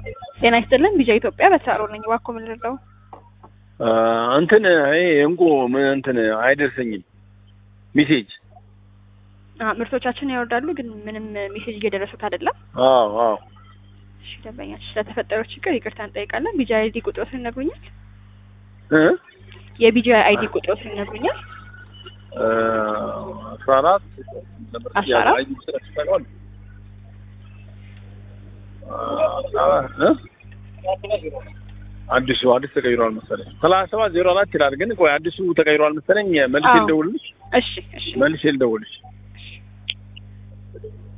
ጤና ይስጥልን ቢጃ ኢትዮጵያ በተሳሮ ነኝ። እባክዎ ምን ልርዳው? እንትን ይሄ እንቁ ምን እንትን አይደርሰኝም ሜሴጅ። አዎ ምርቶቻችን ያወርዳሉ፣ ግን ምንም ሜሴጅ እየደረሱት አይደለም። አዎ አዎ እሺ ደንበኛችን ስለተፈጠረው ችግር ይቅርታ እንጠይቃለን። ቢጃ አይዲ ቁጥሮትን ይነግሩኛል? እ የቢጃ አይዲ ቁጥሮትን ይነግሩኛል? አስራ አራት አስራ አራት አዲሱ አዲስ ተቀይሯል መሰለኝ ሰላሳ ሰባት ዜሮ አራት ይላል። ግን ቆይ አዲሱ ተቀይሯል መሰለኝ። መልሼ አዎ። ልደውልልሽ እሺ እሺ መልሼ ልደውልልሽ